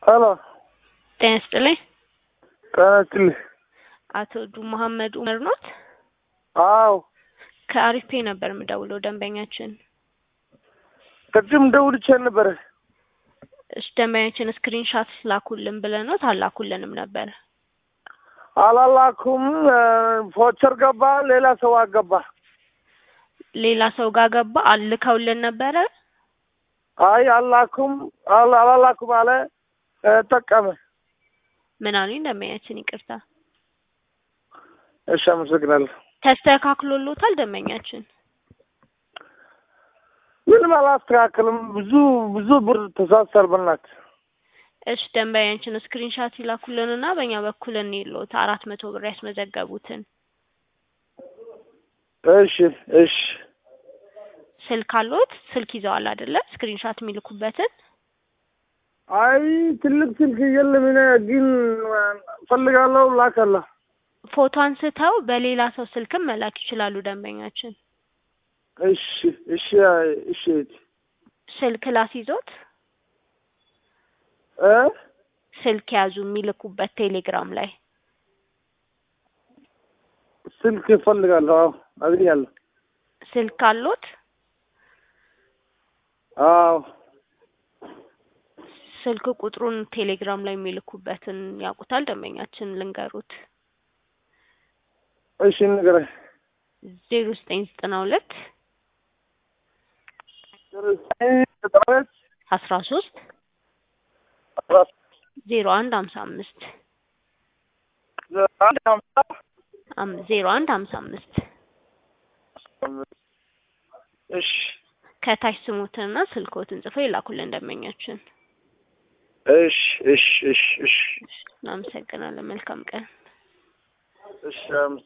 ሄሎ ጤና ይስጥልኝ። ጤና ይስጥልኝ። አቶ ዱ መሐመድ ኡመር ኖት? አዎ ከአሪፍ ፔ ነበር የምደውለው ደንበኛችን። ቅድም ደውልቼ ነበረ። እሺ ደንበኛችን ስክሪን ሻት ላኩልን ብለኖት አላኩልንም ነበር። አላላኩም። ፎቸር ገባ፣ ሌላ ሰው አገባ። ሌላ ሰው ጋር ገባ አልከውልን ነበረ። አይ አላኩም አላ- አላላኩም አለ እ፣ ጠቀመ። ምን አሉኝ ደንበኛችን? ይቅርታ እሺ አመሰግናለሁ። ተስተካክሎሎታል ደንበኛችን? ምንም አላስተካክልም። ብዙ ብዙ ብር ተሳሰር በናት እሺ ደንበኛችን ስክሪን ሻት ይላኩልንና በእኛ በኩል እንይሎት አራት መቶ ብር ያስመዘገቡትን እሺ እሺ ስልክ አሎት? ስልክ ይዘዋል አይደለ? ስክሪን ሻት የሚልኩበትን አይ ትልቅ ስልክ የለም። እኔ ግን ፈልጋለሁ ላከላ ፎቶ አንስተው በሌላ ሰው ስልክም መላክ ይችላሉ ደንበኛችን። እሺ እሺ እሺ ስልክ ላስይዞት እ ስልክ ያዙ የሚልኩበት ቴሌግራም ላይ ስልክ እፈልጋለሁ። አዎ አግኛለሁ። ስልክ አሎት? አዎ ስልክ ቁጥሩን ቴሌግራም ላይ የሚልኩበትን ያውቁታል ደንበኛችን ልንገሩት። እሺ ንገረኝ። ዜሮ ዘጠኝ ዘጠና ሁለት ዘጠና ሁለት አስራ ሶስት አስራ ዜሮ አንድ ሀምሳ አምስት አንድ ሀምሳ አም- ዜሮ አንድ ሀምሳ አምስት እሺ ከታች ስሙትንና ስልኮትን ጽፈው ይላኩልን ደንበኛችን። እሺ እሺ እሺ እሺ እናመሰግናለን። መልካም ቀን። እሺ አመሰግናለሁ።